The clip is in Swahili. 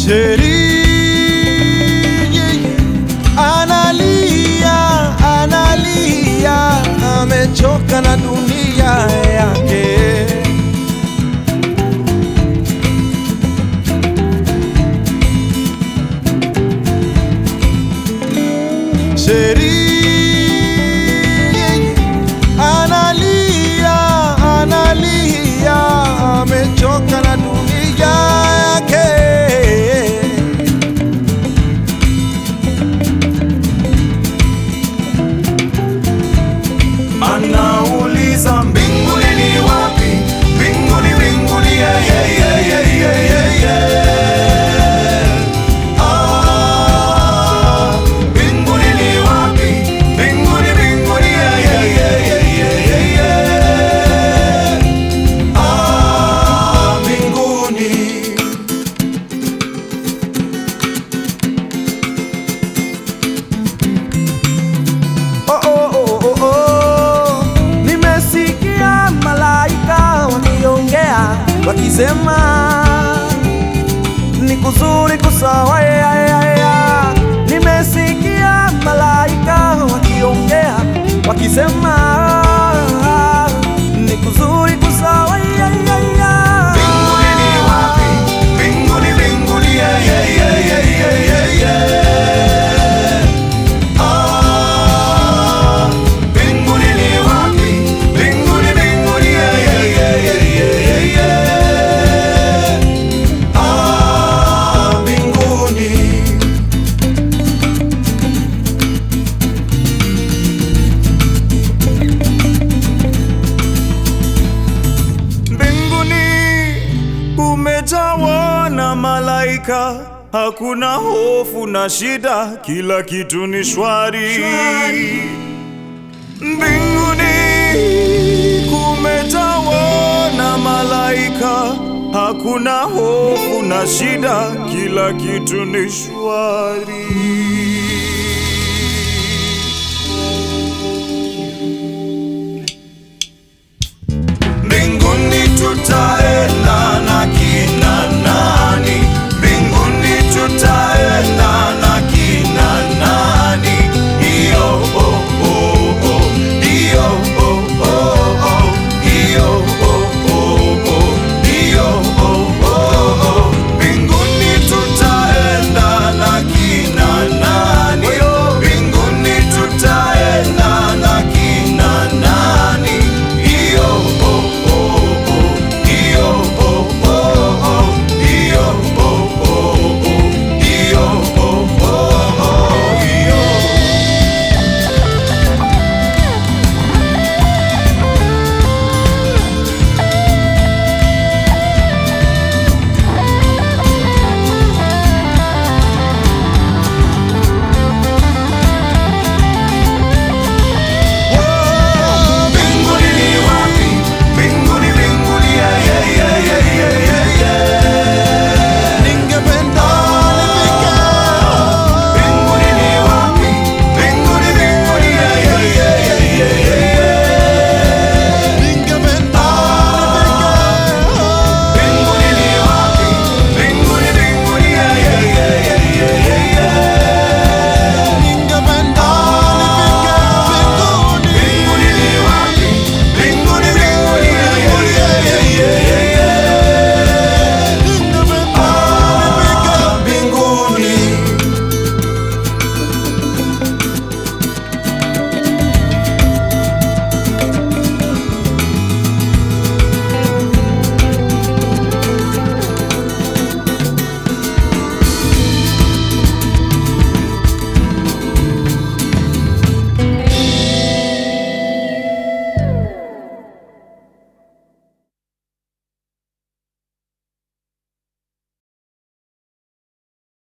Sheri analia, analia, amechoka na dunia yake. Sheri analia, analia, amechoka na dunia yake. Anauliza mbinguni ni wapi? Mbinguni, mbinguni, yeah, yeah, yeah, yeah, yeah, yeah, yeah. Ah, mbinguni ni wapi? Mbinguni, mbinguni, yeah, yeah, yeah, yeah, yeah, yeah, yeah. Ah, mbinguni. Oh, oh, oh, oh, oh. Nimesikia malaika wakiongea wakisema ni kuzuri kusawa ya, ya, ya. Nimesikia malaika wakiongea wakisema ni kuzuri kusawa ya, ya, ya. Mbinguni ni wapi? Mbinguni, mbinguni, yeah, yeah, yeah, yeah, yeah, yeah, yeah. Ah, mbinguni ni wapi? Mbinguni, mbinguni, yeah, yeah, yeah, yeah, yeah, yeah, yeah. Ah, mbinguni. Mbinguni kumejawa na malaika, hakuna hofu na shida, kila kitu ni shwari. Mbinguni kumejawa na malaika, hakuna hofu na shida, kila kitu ni shwari. Mbinguni tutaenda